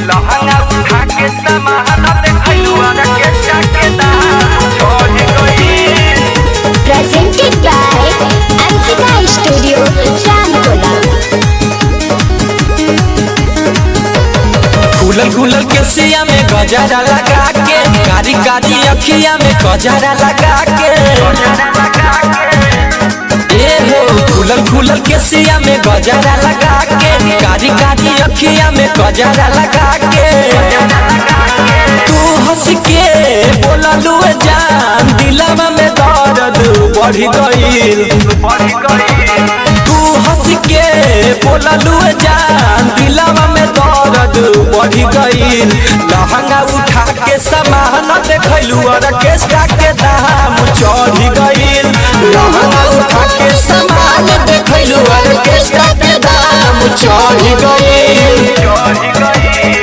लहंगा उठा के सामान देखलू अरे के चाके दाम चढ़ गइल presented by Ansika Studio, Ramkola. खुलल खुलल के सिया में गजरा लगा के कारी कारी अखिया में गजरा लगा के ए हो खुलल खुलल के सिया में गजरा लगा के कारी कारी अखिया में गजरा लगा के तू हंस के बोललू जान दिलवा में दर्द बढ़ गइल बढ़ गइल तू हंस के बोललू जान दिलवा में दर्द बढ़ गइल लहंगा उठा के सामान देखलू ऑर्केस्ट्रा के दाम चढ़ गइल लहंगा उठा के सामान देखलू ऑर्केस्ट्रा के दाम चढ़ गइल चढ़ गइल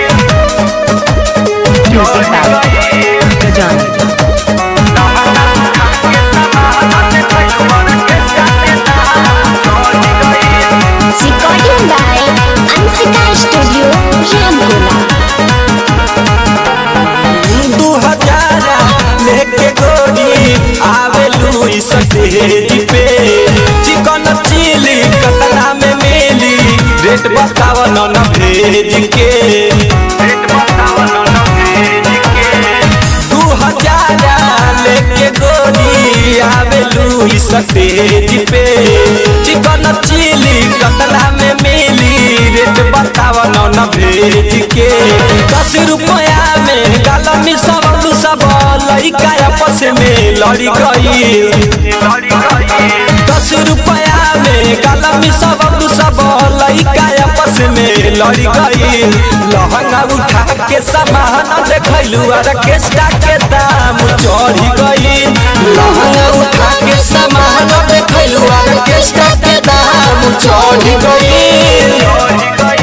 Music by Gajana. लहंगा उठा के सामान देखलू अरे के चाके दाम चढ़ गइल Recording by Ansika Studio, Ramkola. दू हजार लेके गोरी आवेलू इस स्टेज पे चिकन चिली कतना में मिली रेट बताव न भेज के रेट बताओ न भेज के दू हजार लेके गोरी आवेलू इस स्टेज पे चिकन चिली कतना में मिली रेट बताव न भेज के दस रुपया में गालमी सब सब लइका आपस में लड़ी गई लड़ी गइल दस रुपया में गालमी सब सब लइका आपस में लड़ी गई लहंगा उठा के सामान देखलू ऑर्केस्ट्रा के दाम चढ़ गई लहंगा उठा के सामान देखलू ऑर्केस्ट्रा के दाम चढ़ गई चढ़ गइल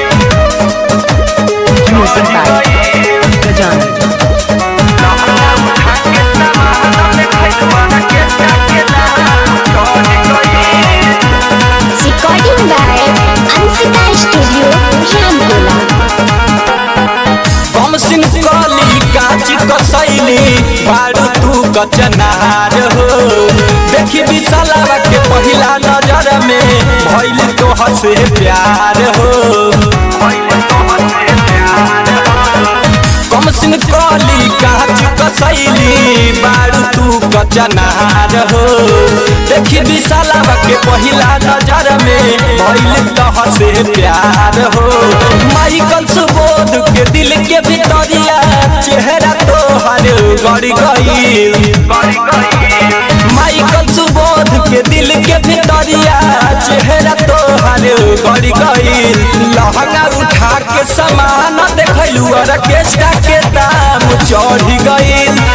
Music by Gajana. लहंगा उठा के सामान देखलू अरे के चाके दाम चढ़ गइल Recording by Ansika Studio, Ramkola. हम सिंह कली काच कसैली बारू तू कचनार हो देखी विशालावा के पहिला नजर में भइल तो हसे प्यार हो पहिले तोहसे प्यार कम सिंह कली काच कसैली बारू तू कचनार हो देखी विशालावा के पहिला नजर में भइल तो हसे प्यार हो माइकल सुबोध के दिल के भितरिया चेहरा तो हर गड़ गई गड़ी गइल माइकल सुबोध के दिल के भितरिया चेहरा तो हर गड़ गई लहंगा उठा के सामान देखलू ऑर्केस्ट्रा के दाम चढ़ गई